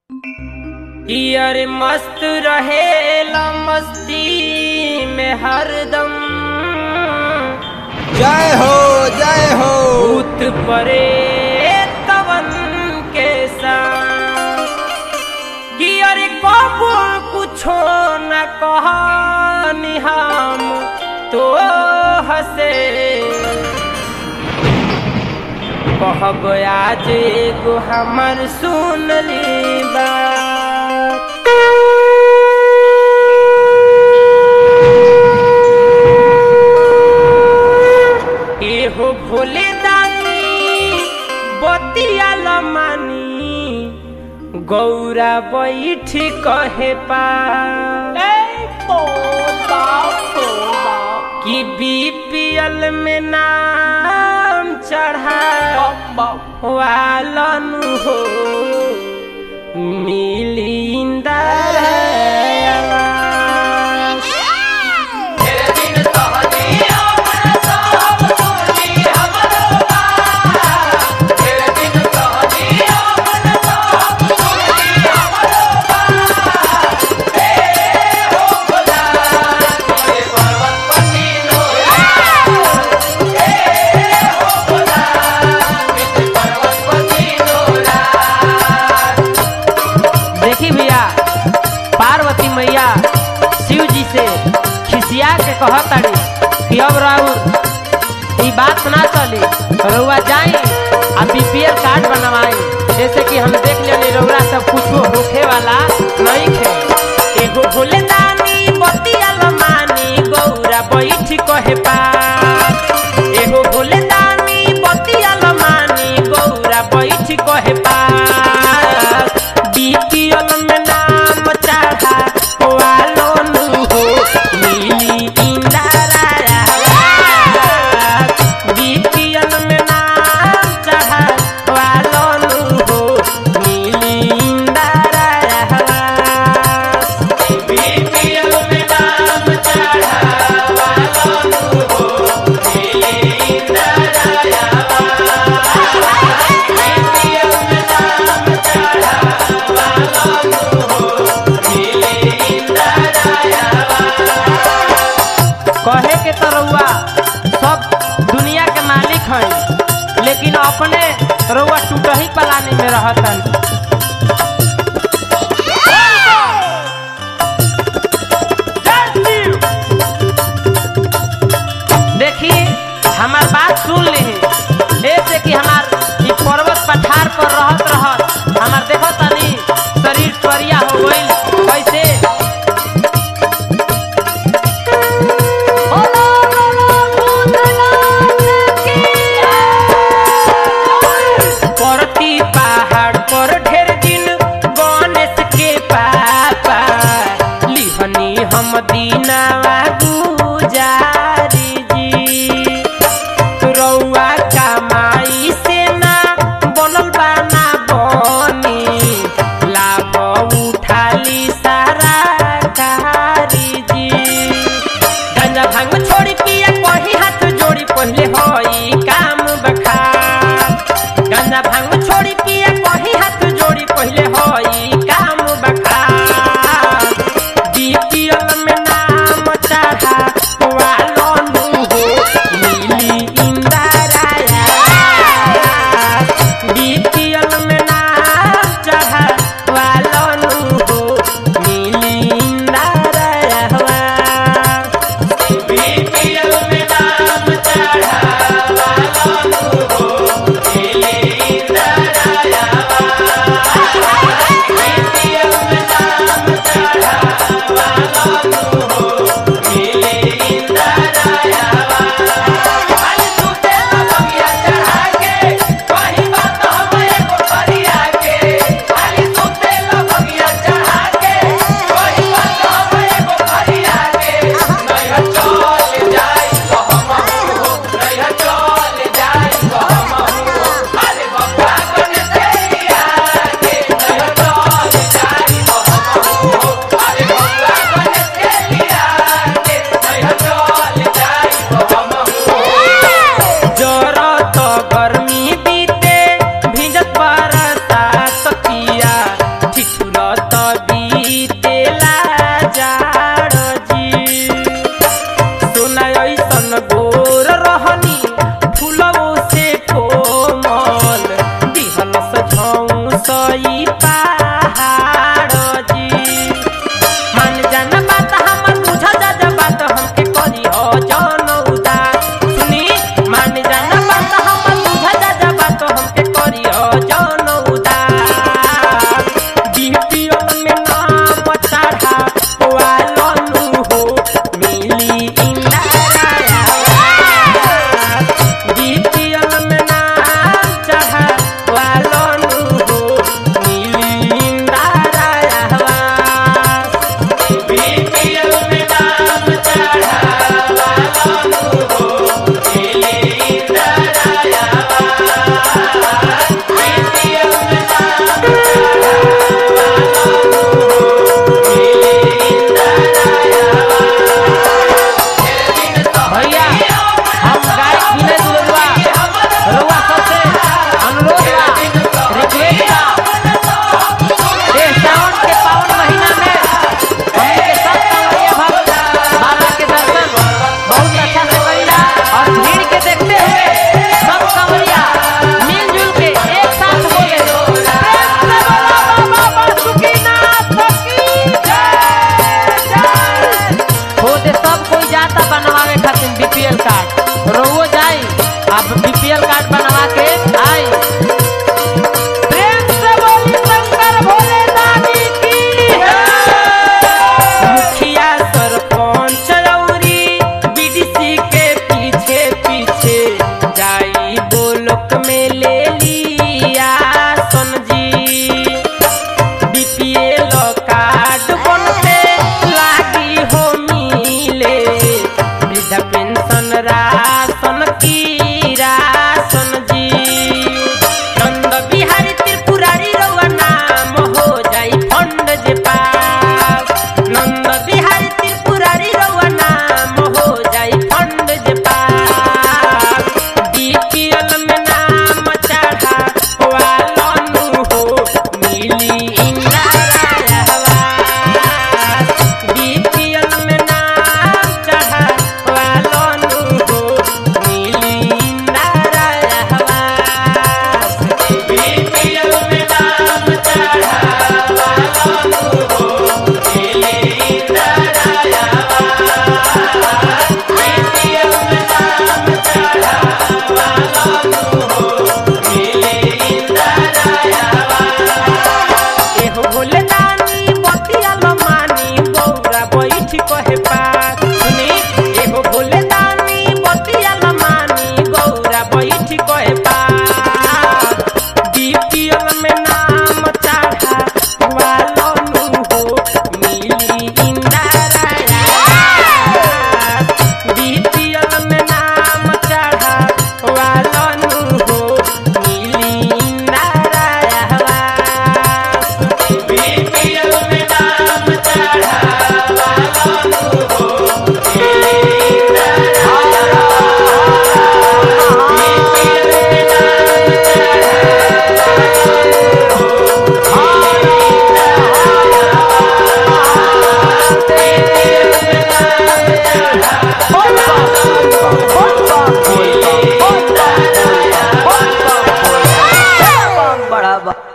यार मस्त रहेला मस्ती में हरदम जय हो जय हो भूत परे तवन के संग कि अरे कबो कुछो न कहानी हम तो हसे कहब आज एगो हमर सुन ली बात एहो भोले दानी बतिया लमानी गौरा बैठ कहे पा कि बीपीएल में नाम चढ़ा वालन हो मिलिंदा देखी भैया पार्वती मैया शिव जी से खिसिया के कहताड़ी कि अब राउर ई बात ना चली रउआ जाई आ बीपीएल कार्ड बनवाई जैसे कि हम देख लेनी रउरा सब कुछ होखे वाला नहीं खे एगो भोले दानी बतिया मानी गौरा बैठ कहे पा एगो भोले दानी बतिया मानी गौरा बैठ कहे पा बीपीएल में नाम चढ़ा वालो नु हो मिली इंदारा बीपीएल में नाम चढ़ा वालो नु हो मिली इंदारा बीपीएल में नाम चढ़ा वालो नु हो मिली इंदारा बीपीएल में नाम चढ़ा वालो नु हो मिली इंदारा कहे के तो रउआ सब दुनिया के मालिक हैं लेकिन अपने रउआ टूटही पलानी में रहतन देखिए हमार बात सुन ली ऐसे कि हमार ई पर्वत पठार पर रहत रहत हमार देखो तनी शरीर करिया हो गइल कैसे परती पहाड़ पर ढेर बढ़ावा